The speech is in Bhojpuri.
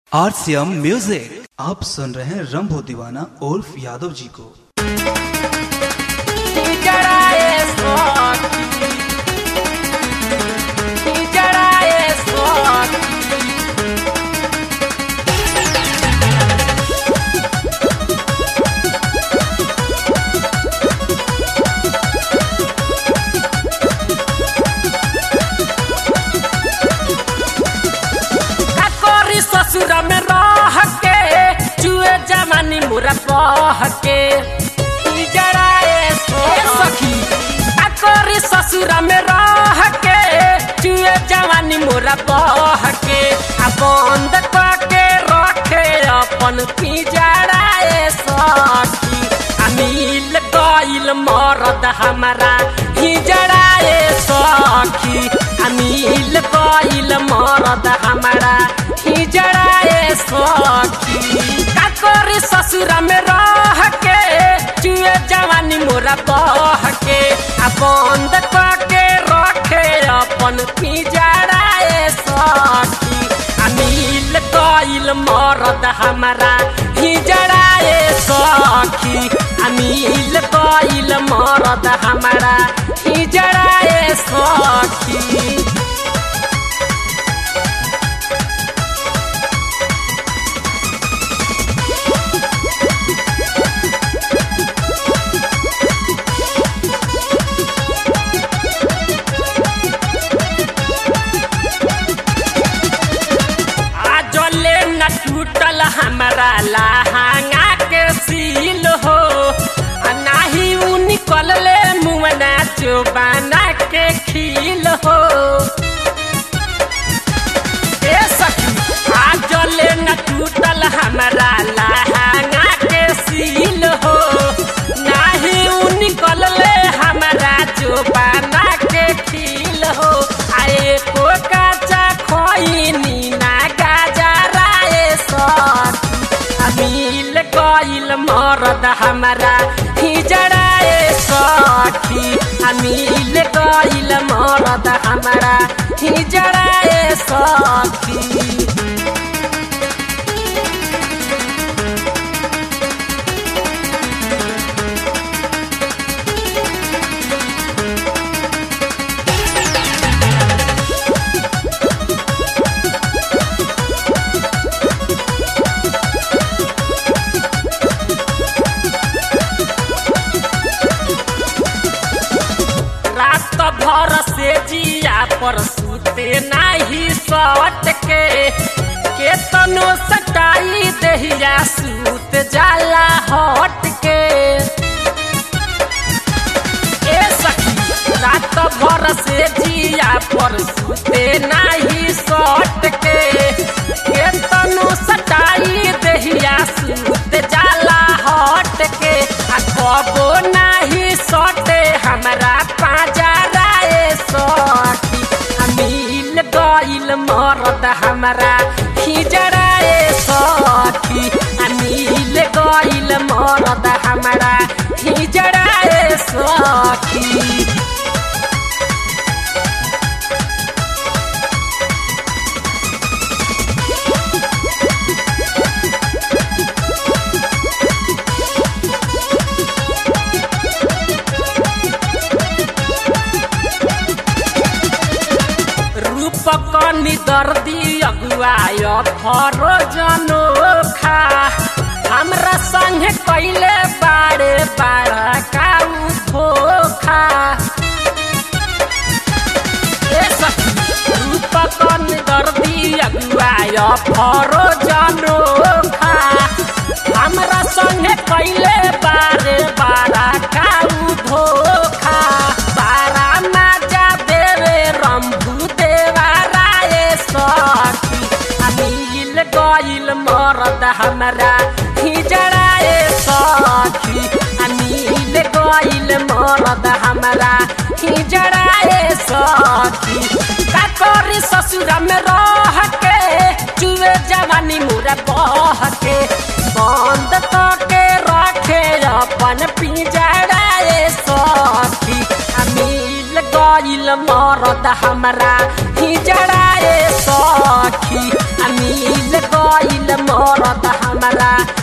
आरसीएम म्यूजिक आप सुन रहे हैं रंभो दीवाना उर्फ यादव जी को जड़ाए स्वाति जड़ाए स्वाति काकोरी ससुर में रह के चुए जमानी मुरा बह के ई जड़ाए सखी काकोरी ससुर में रह के चुए जवानी मुरा बह के आ बंद के रखे अपन पिजड़ाए सखी आ मिल गइल मरद हमारा हिजड़ाए सखी आ मिल गइल मरद हमारा हिजड़ाए सखी का करी ससुर में रह के चुए जवानी मोरा बह के आ बंद के रखे अपन पिजड़ाए सखी आ मिल गइल मरद हमारा हिजड़ाए सखी आ मिल गइल मरद हमारा हिजड़ाए सखी आजले न टूटल हमारा लहंगा के सील हो आ नाही उ निकलले मुमना चोबाना के खील हो ए सखी आजले न टूटल हमारा लहंगा के सील हो नाही उ निकलले हमारा चोबाना के खील हो आए को काचा खोइनी ना गाजराए सखी अमील गइल मरद हमारा हिजड़ाए सखी अमील गइल मरद हमारा हिजड़ाए सखी रात भर से जिया पर सुते नाही सट के केतनो सटाई दहिया सूत जाला हट के ए सखी रात भर से जिया पर सुते नाही सट के केतनो सटाई दहिया सूत जाला हट के आ कबो नाही सटे हमरा पाजराए सखी आ मिल गइल मरद हमरा खिजराए सखी आ मिल गइल मरद हमरा खिजराए सखी रूपक निदर्दी अगुआय फरो जनोखा हमरा संगे कैले बारे बारा काउ धोखा ए सखी रूपक निदर्दी अगुआय फरो जनोखा हमरा संगे कैले बारे बारा काउ धोखा बारा माजा देवे रंभू देवा राय सखी अमील गइल मरद हमरा हिजड़ाए सखी अमील गइल मरद हमरा हिजड़ाए सखी का करी ससुर में रह के चुए जवानी मुरा बह के बंद के रखे अपन पिंजड़ाए सखी अमील गइल मरद हमरा हिजड़ाए सखी अमील गइल गईल मरद हमरा